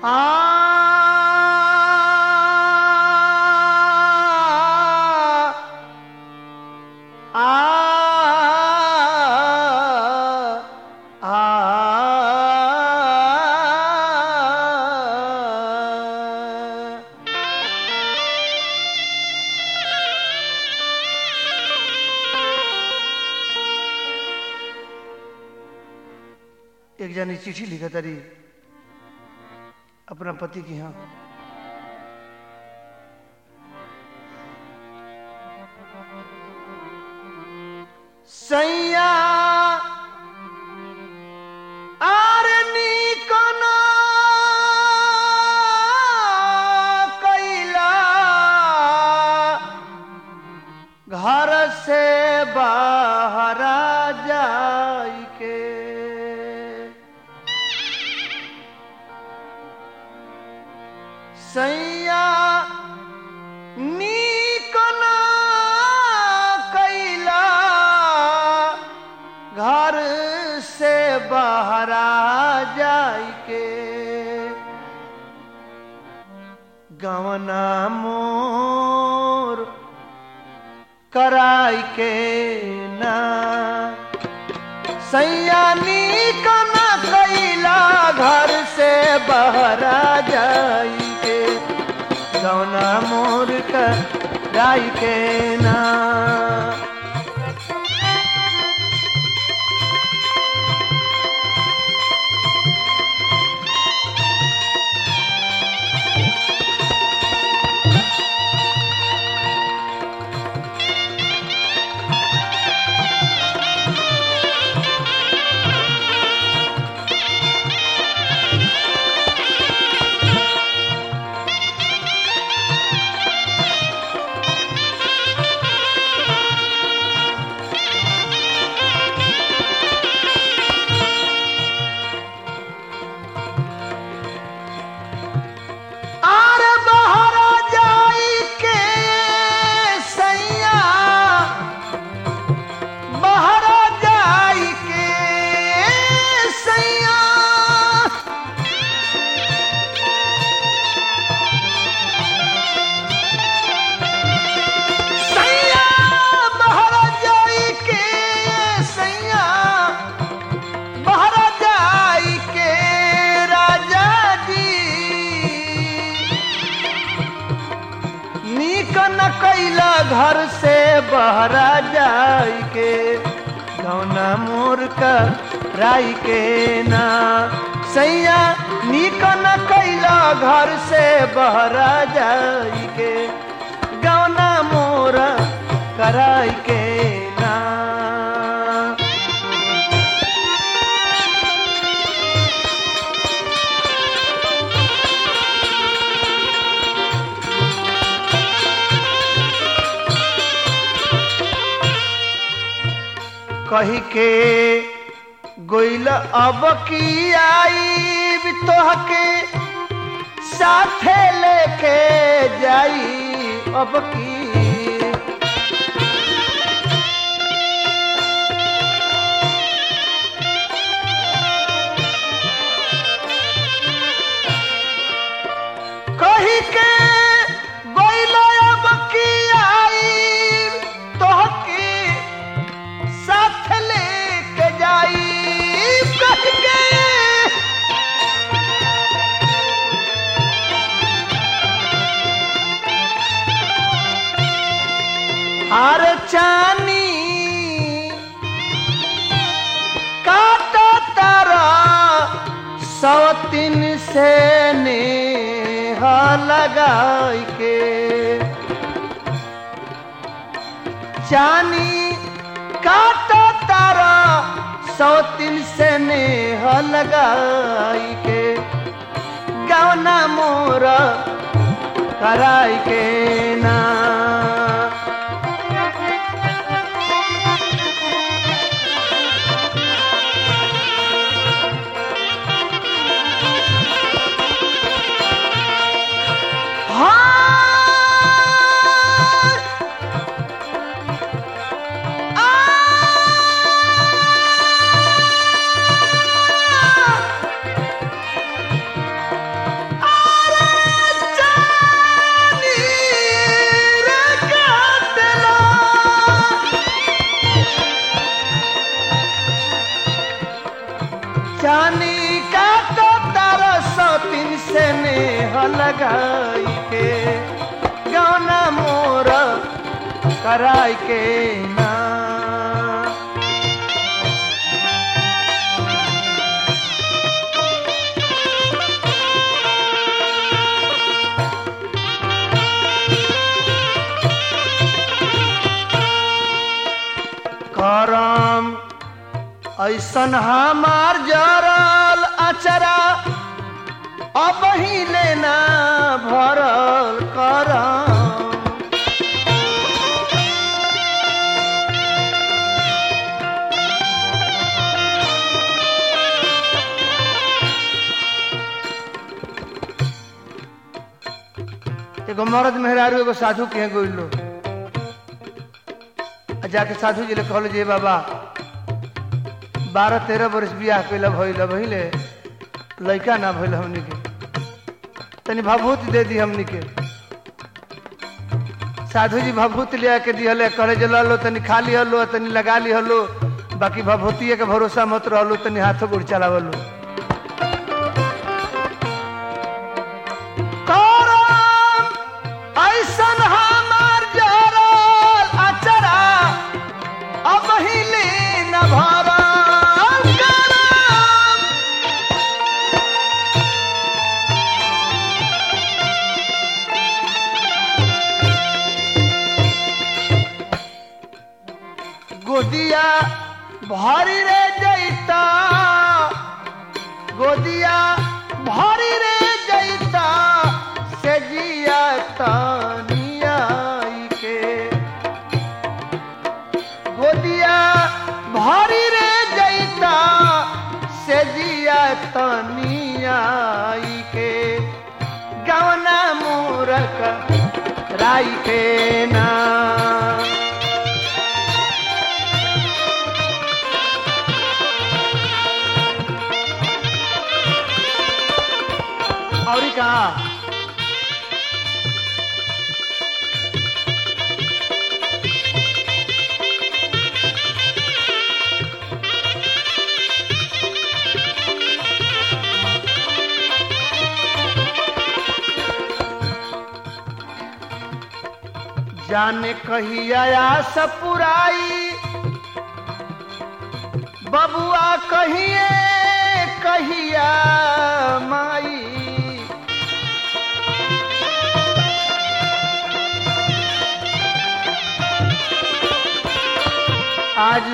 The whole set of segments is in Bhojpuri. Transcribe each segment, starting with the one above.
एक जानी चिट्ठी लिखा तारी अपना पति की यहाँ सैया आरनी कना कैला घर से बाहर जाई के सैया नीकना कैला घर से बाहर जाई के गवना मोर कराई के ना सैया नीकना कैला घर से बाहर जाई के गौना मोर कराई के ना आरे बहरा जाई के सैया बहरा जाई के सैया सैया बहरा जाई के सैया बहरा जाई के राजा जी नीक न कैला घर से बहरा जाई के गौना मोर का राई के ना सैया नीक न कैला घर से बहरा जाई के गौना मोर कराई के ना कही के गोइल अब की आई तोहके साथे लेके जाई अब की कही के गोइल अब की आई तोहके साथ लेके जाई कह के हार चानी काटा तारा सौ तीन से नेहा लगाई के चानी काटा तारा सौ तीन से नेह लगाई के गवना मोर कराई के ना हाँ आ जानी का तो तारा सौ तीन से नेह लगाई के गाना मोर कराई के ना करम ऐसन हमार जरल अचरा अब ही लेना भरल करम एगो मर्द मेहरारू एगो साधु के गोइल लो आ जाके साधु जी ले कहल जे बाबा बारह तेरह वर्ष बियाह कैल भइल भइले लड़का ना भइल हमनी के तनी भभूत दे दी हमनी के साधु जी भभूत ले आके दिहले करे जे लो तनी खा लिहलो तनी लगा लिहलो बाकी भभूतिये के भरोसा मत रहलो तनी हाथों गोड़ चलावलो करम ऐसन हमार जरल अचरा अब हिले न भरल करम गोदिया भारी रे जैता गोदिया भारी रे जैता से जिया तानिया के गोदिया भारी रे जैता से जिया तानिया के गवना मूरख राई के ना और कहा जाने कहिया सपुराई बबुआ कहिए कहिया माई आज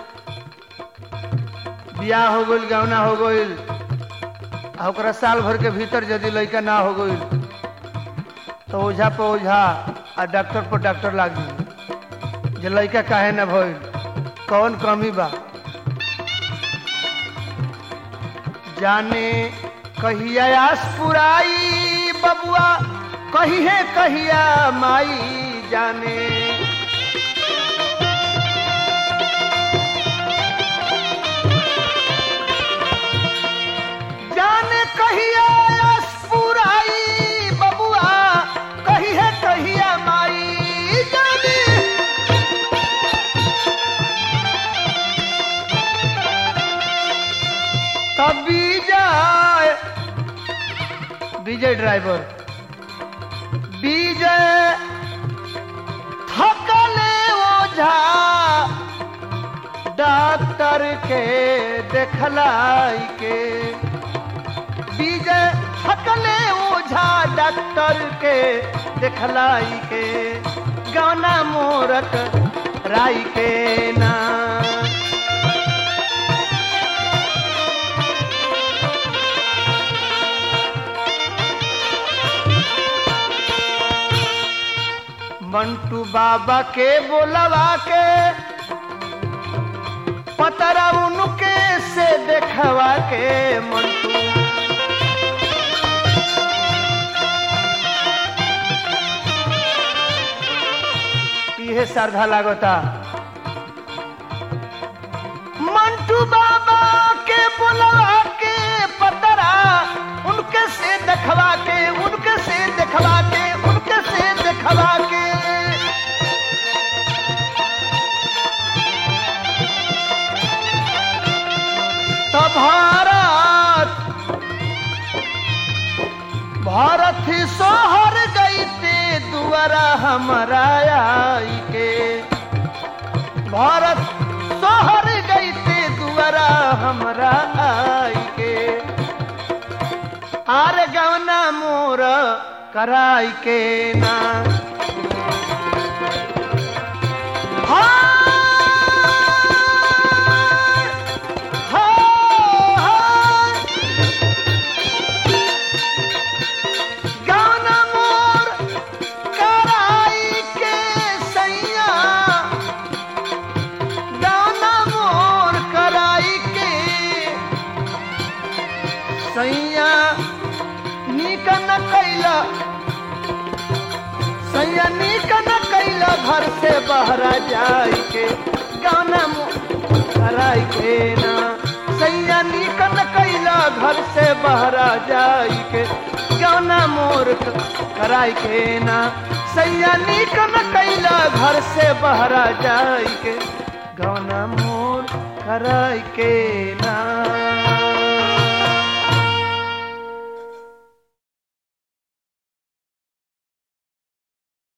बियाह हो गइल गौना हो गइल आ ओकरा साल भर के भीतर यदि लड़का ना हो गइल तो ओझा पर ओझा आ डॉक्टर पर डॉक्टर लाग गई जे लड़का काहे ना भइल कौन कमी बा जाने कहिया आस पुराई बबुआ कहिए कहिया माई जाने जाने कहिया आस पुराई बबुआ कहिए कहिया माई जाने तब विजय विजय ड्राइवर विजय थकले ओझा डॉक्टर के देखलाई के विजय थकले ओझा डॉक्टर के देखलाई के गाना मोरक राई के ना मंटू बाबा के बोलवा के पतरा उनके से देखवा के मंटू इहे श्रद्धा लागता मंटू बाबा के बोलवा के पतरा उनके से देखवा के उनके से देखवा के उनके से देखवा के तभारा भारत सोहर गईते दुआरा हमारा आई के भारत सोहर गईते दुआरा हमारा आई के आर गवना मोर कराई के ना हाय, हाय, गाना मोर कराई के सैया गाना मोर कराई के सैया नीक न कैला सैया नीक न कैला घर से बहरा जाई के गाना मोर कराई के ना सैया नीक न कैला घर से बहरा जाई के गाना मोर कराई के ना सैया नीक न कैला घर से बहरा जाई के गाना मोर कराई के ना